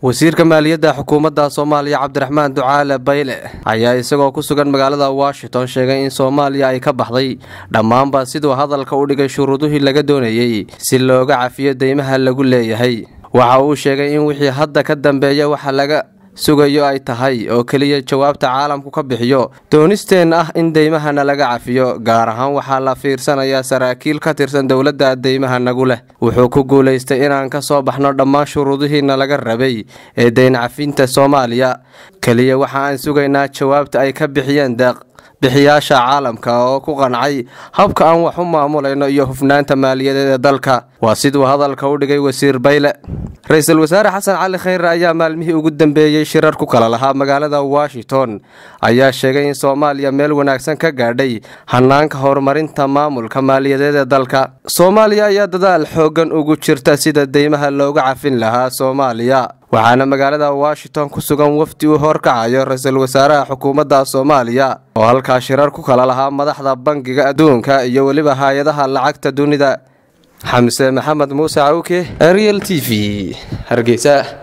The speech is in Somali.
wasiirka maaliyadda xukuumadda soomaaliya cabdiraxmaan ducaale bayle ayaa isagoo ku sugan magaalada washington sheegay in soomaaliya ay ka baxday dhammaanba siduu hadalka u dhigay shuruudihii laga doonayey si looga cafiyo deymaha lagu leeyahay waxa uu sheegay in wixii hadda ka dambeeya waxa laga sugayo ay tahay oo keliya jawaabta caalamku ka bixiyo doonisteen ah in deymahana laga cafiyo gaar ahaan waxaa la fiirsanayaa saraakiil ka tirsan dowladda deymaha nagu leh wuxuu ku guulaystay inaan ka soo baxno dhammaan shuruudihiina laga rabay ee deyn cafinta soomaaliya keliya waxa aan sugaynaa jawaabta ay ka bixiyeen deeq bixiyaasha caalamka oo ku qancay habka aan wax u maamulayno iyo hufnaanta maaliyadeed ee dalka waa siduu hadalka u dhigay wasiir bayle ra-iisul wasaare xasan cali khayre ayaa maalmihii ugu dambeeyey shirar ku kala lahaa magaalada washington ayaa sheegay in soomaaliya meel wanaagsan ka gaadhay hanaanka horumarinta maamulka maaliyadeed ee dalka soomaaliya ayaa dadaal xooggan ugu jirta sida deymaha looga cafin lahaa soomaaliya waxaana magaalada washington ku sugan wafdi uu horkacayo ra-iisul wasaaraha xukuumadda soomaaliya oo halkaa shirar ku kala lahaa madaxda bangiga adduunka iyo weliba hay-adaha lacagta dunida xamse maxamed muuse cawke ariel t v hargeysa